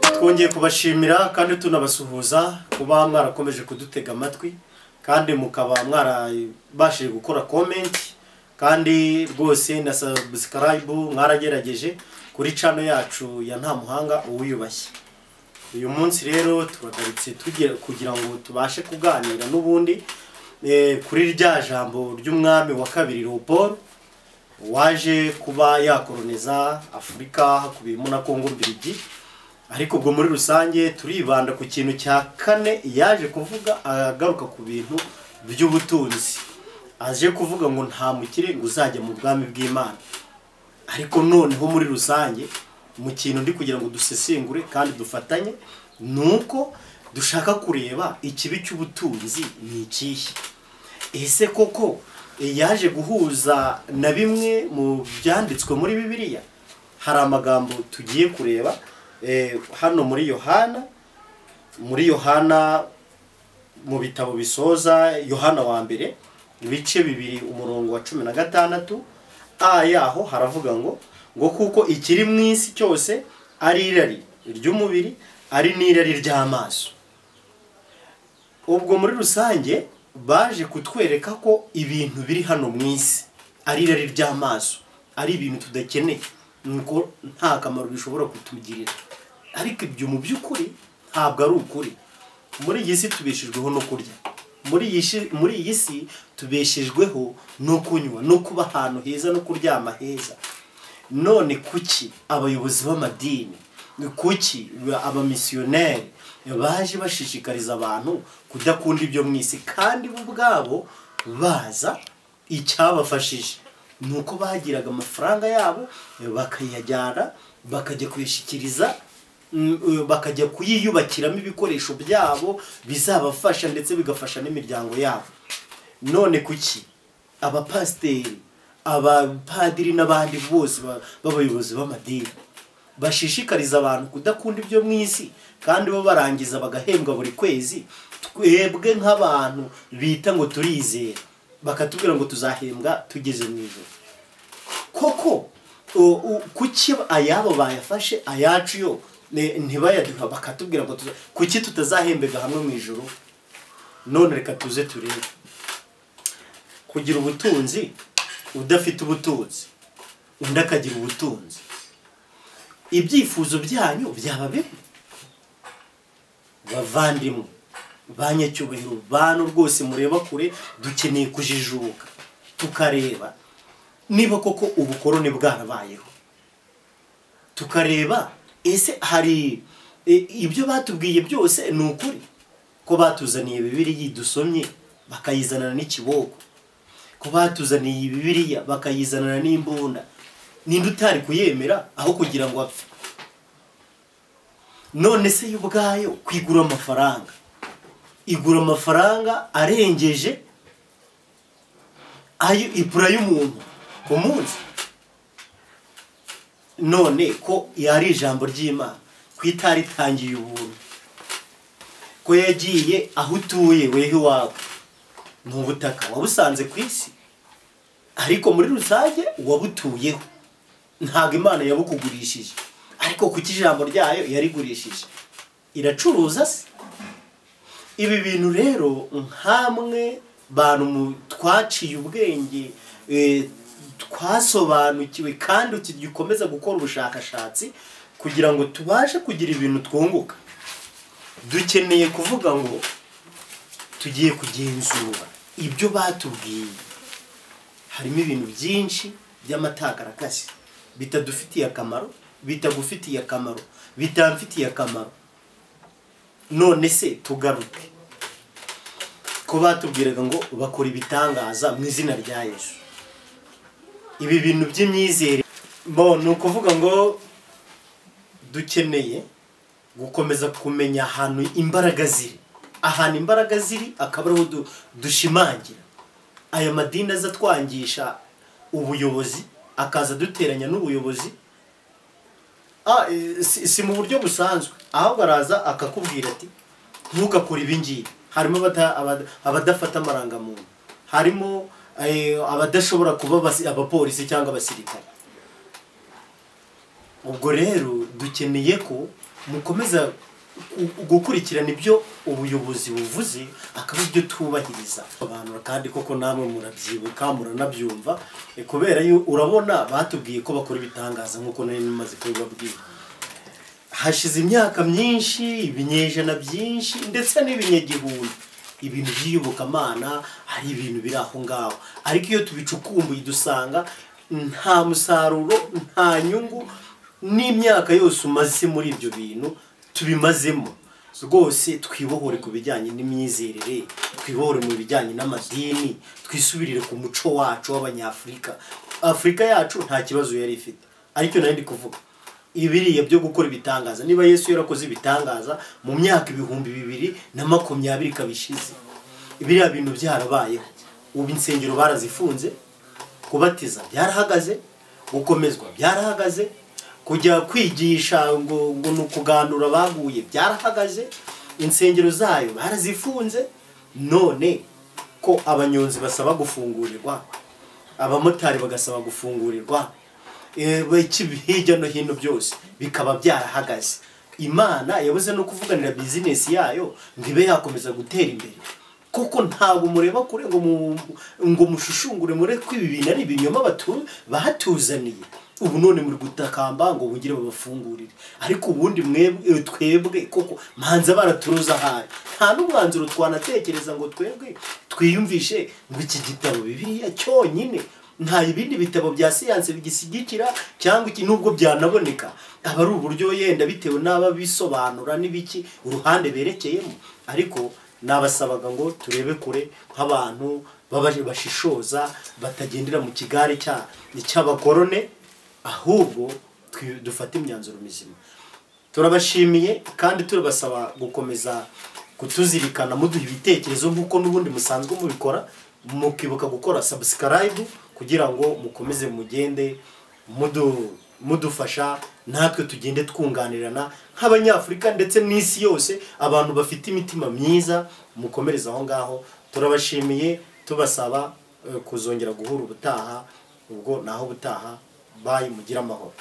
twongeye kubashimira kandi tunabasuhuza kuba mwarakomeje kudutega amatwi kandi mukaba mwarabashije gukora komenti kandi rwose na sabusikarayibu mwaragerageje kuri cano yacu ya nta muhanga uwiyubashye uyu munsi rero tubagarutse tugira kugira ngo tubashe kuganira n'ubundi eh, kuri rya jambo ry'umwami wa kabiri leopold waje kuba yakoroniza afurika hakubiyemo na kongo mbirigi ariko ubwo muri rusange turibanda ku kintu cya kane yaje kuvuga agaruka ku bintu by'ubutunzi aje kuvuga ngo nta mukire ngo uzajya mu bwami bw'imana ariko noneho muri rusange mu kintu ndi kugira ngo dusesengure kandi dufatanye ni uko dushaka kureba ikibi cy'ubutunzi ni ikihe ese koko yaje guhuza na bimwe mu byanditswe muri bibiliya hari amagambo tugiye kureba eh, hano muri yohana muri yohana mu bitabo bisoza yohana wa mbere ibice bibiri umurongo wa cumi na gatandatu a yaho haravuga ngo ngo kuko ikiri mu isi cyose ari irari ry'umubiri ari n'irari ry'amaso ubwo muri rusange baje kutwereka ko ibintu biri hano mu isi ari irari ry'amaso ari ibintu tudakeneye nuko nta kamaro bishobora kutugirira ariko ibyo mu by'ukuri ntabwo ari ukuri muri iyi si tubeshejweho no kurya muri iyi si- muri iyi si tubeshejweho no kunywa no kuba ahantu heza no kuryama heza none kuki abayobozi b'amadini kuki abamisiyoneri baje bashishikariza abantu kudakunda ibyo mu isi kandi bo ubwabo baza icyabafashije ni uko bagiraga amafaranga yabo bakayajyana bakajya kuyashyikiriza mm, eh, bakajya kuyiyubakiramo ibikoresho byabo bizabafasha ndetse bigafasha n'imiryango yabo none kuki abapasiteri abapadiri n'abandi bose ba- b'abayobozi b'amadini bashishikariza abantu kudakunda ibyo mu isi kandi bo barangiza bagahembwa buri kwezi twebwe nk'abantu bita ngo turizera bakatubwira ngo tuzahembwa tugeze mu ijoro koko u- u- kuki ayabo bayafashe ayacu yo ne- ntibayaduha bakatubwira ngo tuza- kuki tutazahembega hamwe mu ijoro none reka tuze turebe kugira ubutunzi udafite ubutunzi undi akagira ubutunzi ibyifuzo byanyu byaba bimwe bavandimwe banyacyubahiro bantu rwose mureba kure dukeneye kujijuka tukareba niba koko ubukoroni bwarabayeho tukareba ese hari e- ibyo batubwiye byose ni ukuri ko batuzaniye bibiriya dusomye bakayizanana n'ikiboko ko batuzaniye bibiriya bakayizanana n'imbunda ninde utari kuyemera aho kugira ngo apfe none se yo ubwayo kwigura amafaranga igura amafaranga arengeje ayo ipura y'umuntu ku munsi none ko yari ijambo ry'imana ko itaritangiye ubuntu ko yagiye aho utuye weho iwawe ni ubutaka wabusanze ku isi ariko muri rusange wabutuyeho ntabwo imana yabukugurishije ariko kuki ijambo ryayo yarigurishije iracuruza se ibi bintu rero nkamwe bantu mu- twaciye ubwenge eh, twasobanukiwe kandi tugikomeza gukora ubushakashatsi kugira ngo tubashe kugira ibintu twunguka dukeneye kuvuga ngo tugiye kugenzura ibyo batubwiye harimo ibintu byinshi by'amatakarakazi bitadufitiye akamaro bitagufitiye akamaro bitamfitiye akamaro none se tugaruke ko batubwiraga ngo bakora ibitangaza mu izina rya yesu ibi bintu by'imyizere bo ni ukuvuga ngo dukeneye gukomeza kumenya ahantu imbaraga ziri ahantu imbaraga ziri akaba ariho du- dushimangira aya madini aza atwangisha ubuyobozi akaza aduteranya n'ubuyobozi Ah, eh, si si mu buryo busanzwe ahubwo araza akakubwira ati ntukakore ibi ngibi harimo abada- abada- abadafata amarangamuntu harimo eh, abadashobora kuba abasi- abapolisi cyangwa abasirikare ubwo rero dukeneye ko mukomeza gu- gukurikirana ibyo ubuyobozi buvuze akaba ibyo tubahiriza abantu kandi koko namwe murabyibuka muranabyumva eh, kubera yo urabona batubwiye ko bakora ibitangaza nk'uko nari maze kubibabwira hashize imyaka myinshi ibinyejana byinshi ndetse n'ibinyagihumbi ibintu by'iyobokamana hari ibintu biri aho ngaho ariko iyo tubicukumbuye dusanga nta musaruro nta nyungu n'imyaka yose umaze muri ibyo bintu tubimazemo rwose twibohore ku bijyanye n'imyizerere twibohore mu bijyanye n'amadini twisubirire ku muco wacu w'abanyafurika afurika yacu nta kibazo yari ifite aricyo nari ndi kuvuga ibiriya byo gukora ibitangaza niba yesu yarakoze ibitangaza mu myaka ibihumbi bibiri na makumyabiri ikaba ishize biriya bintu byarabayeho ubu insengero barazifunze kubatiza byarahagaze gukomezwa byarahagaze kujya kwigisha ngo ngo ni ukuganura abaguye byarahagaze insengero zayo barazifunze none ko abanyonzi basaba gufungurirwa abamotari bagasaba gufungurirwa eh, iki hirya no hino byose bikaba byarahagaze imana yabuze no kuvuganira bizinesi yayo ngo ibe yakomeza gutera imbere kuko ntabwo mureba kure ngo mu- ngo mushushungure mure ko ibi bintu ari ibinyoma batu- bahatuzaniye ubu none muri gutakamba ngo bugire babafungurire ariko ubundi mwebwe eh, twebwe koko manza baraturuza ahari nta n'umwanzuro twanatekereza ngo twebwe twiyumvishe ngo iki gitabo bibiliya cyonyine nta ibindi bitabo bya siyanse bigishyigikira cyangwa iki nubwo byanaboneka aba ari uburyo yenda bitewe n'aba bisobanura n'ibiki uruhande berekeyemo ariko nabasabaga ngo turebe kure nk'abantu baba- bashishoza batagendera mu kigare cya- cy'abakorone ahubwo twi- dufate imyanzuro mizima turabashimiye kandi turabasaba gukomeza kutuzirikana muduha ibitekerezo nk'uko n'ubundi musanzwe mubikora mukibuka gukora sabusikarayibu kugira ngo mukomeze mugende mudu- mudufasha natwe tugende twunganirana nk'abanyafurika ndetse n'isi yose abantu bafite imitima myiza mukomereze aho ngaho turabashimiye tubasaba eh, kuzongera guhura ubutaha ubwo naho ubutaha bayi mugire amahoro